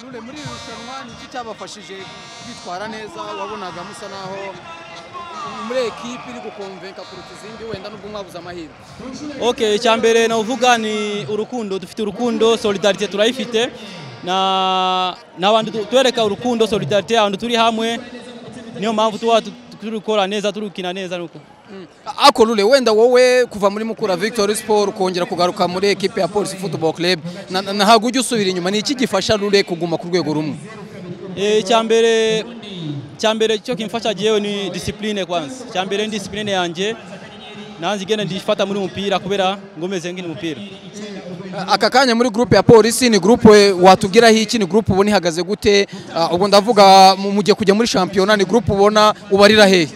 muri iri rushanwa nicyo cyabafashije kwitwara neza wabonaga musa naho muri ekipi iri gukomvenka kuruta izindi wenda n'ubwo mwabuze amahirwe okay icya mbere navuga ni urukundo dufite urukundo solidarite turayifite na n'abandi tu- tubereka urukundo solidarite abantu turi hamwe niyo mpamvu tuba tu- turi gukora neza turi gukina neza nuko ako rure wenda wowe kuva muri mukura victory sport ukongera kugaruka muri ekipi ya polisi football club na- na- ntabwo ujya usubira inyuma ni iki gifasha rure kuguma ku rwego rumwe Eh, icyambere icyambere cyo kimfasha jewe ni discipline kwanza icyambere ni discipline yanjye nanze igenda ndifata muri umupira kubera ngomeze nkina umupira aka kanya muri groupe ya polisi ni groupe watubwiraho iki ni groupe ubona ihagaze gute Ah, ubwo ndavuga mu- mu gihe kujya muri shampiyona ni groupe ubona ubarira hehe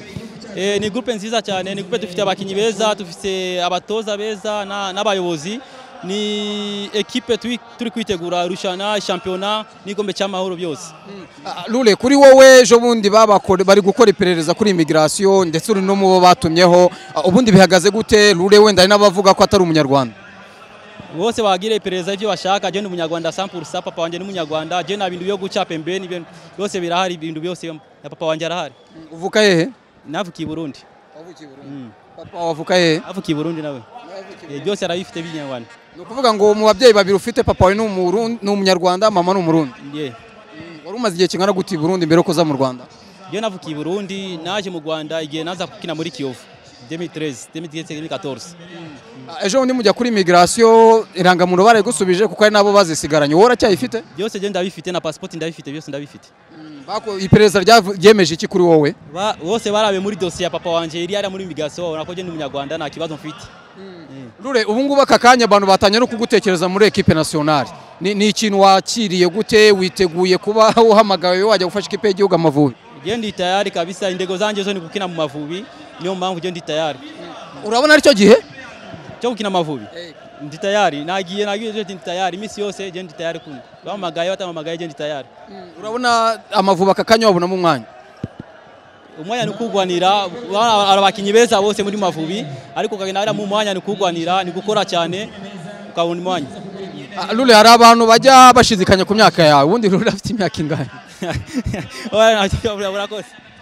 Eh, ni groupe nziza cyane ni groupe dufite abakinnyi beza dufite abatoza beza na- n'abayobozi ni ekipe turi turi kwitegura irushanwa shampiyona n'igikombe cy'amahoro byose Ah, Lule kuri wowe ejo bundi babakore bari gukora iperereza kuri immigration ndetse uri no mu bo batumyeho Ah, ubundi bihagaze gute Lule wenda hari n'abavuga ko atari umunyarwanda bose bagira iperereza ibyo bashaka je ni umunyarwanda 100% papa wanjye ni umunyarwanda je nta bintu byo guca pembeni ibintu byose birahari ibintu byose na papa wanjye arahari uvuka hehe navukiye i Burundi Mm. papa wawe avuka hehe navukiye i Burundi nawe Eh, byose arabifite by'inyarwanda ni ukuvuga ngo mu babyeyi babiri ufite papa wawe ni Umurundi- ni umunyarwanda mama ni umurundi yeah. wari umaze igihe kingana gute i burundi mbere yo kuza mu rwanda je navukiye i Burundi naje mu Rwanda igihe naza gukina muri Kiyovu 2013 2013 2014 Ah, ejo bundi mujya kuri immigration irangamuntu barayigusubije kuko hari n'abo bazisigaranye wowe uracyayifite byose je ndabifite na passport ndabifite byose ndabifite Bako- iperereza ryavu- ryemeje iki kuri wowe Ba- bose barabe muri dosiye ya papa wanje iri hariya muri imigaso babona ko je ni umunyarwanda nta kibazo mfite Lure ubu ngubu aka kanya abantu batangiye no kugutekereza muri ekipe nationale ni, ni ikintu wakiriye gute witeguye kuba uhamagawe wajya gufasha ikipe y'igihugu amavubi je ndi tayari kabisa indego zanje zo ni gukina mu mavubi niyo mpamvu je ndi tayari urabona aricyo gihe cyo gukina amavubi ndi tayari nagiye nagiye je ndi tayari iminsi yose je ndi tayari kumwe bamamagaye batamamagaye je ndi tayari urabona amavubi aka kanya wabonamo umwanya umwanya ni ukugwanira ba- abakinnyi beza bose muri mavubi ariko ukagenda hariya mu mwanya ni ukugwanira ni gukora cyane ukabona umwanya Ah, Lure hari abantu bajya bashidikanya ku myaka yawe ubundi Lure afite imyaka ingahe Oya, nta kibazo, urakoze